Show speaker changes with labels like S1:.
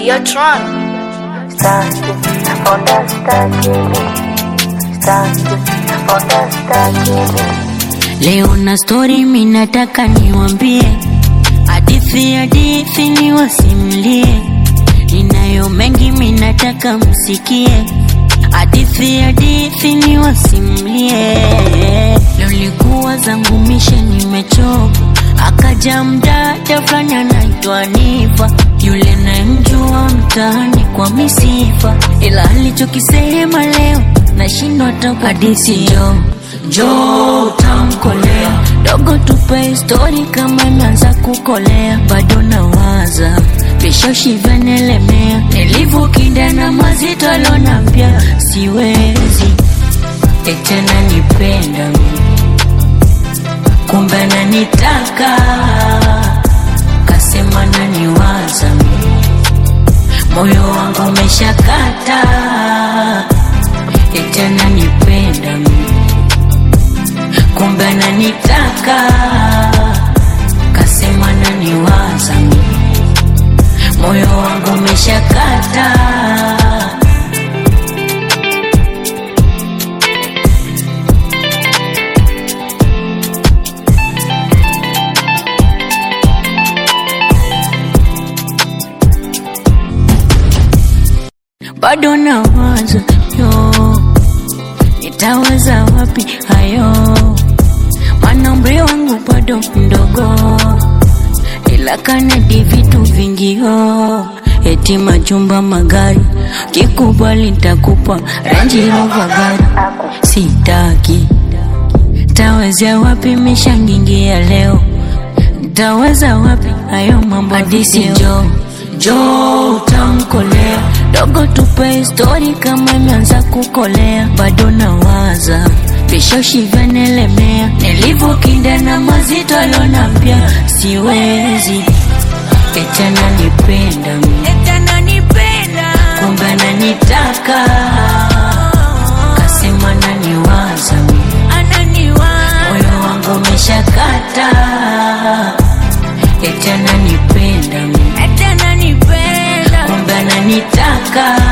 S1: Hey, yo, Tron.
S2: Leo na story minataka niwambie, hadithi hadithi niwasimulie, ninayo mengi minataka msikie, hadithi hadithi niwasimulie. Leo likuwa zangu mishe nimechoka, akaja mdada fulani anaitwa Nifa, yule nayemjua mtaani kwa misifa, ila alichokisema leo nashindwa hata hadithi jo jo utamkolea dogo, tupe histori kama imeanza kukolea, bado nawaza vishoshi vyanelemea, nilivyokinda na mazito alonambia siwezi etena nipenda kumbe nanitaka kasema naniwaza moyo wangu umeshakata etena nipenda kumbe ananitaka kasema naniwaza moyo wangu umeshakata bado nawaza yo nitaweza wapi hayo mana umri wangu bado mdogo ila kanadi vitu vingio eti majumba magari kikubali ntakupa ranji rova gari sitaki tawezea wapi mishangingia leo ntaweza wapi hayo mambo hadisi jo jo utamkolea dogo tupe histori kama imeanza kukolea bado nawaza vishoshi vyanelemea nilivyokinda na mazito alonambia siwezi etena nipenda kumbe ananitaka kasema naniwaza moyo wangu umeshakata etena nipenda kumbe ananitaka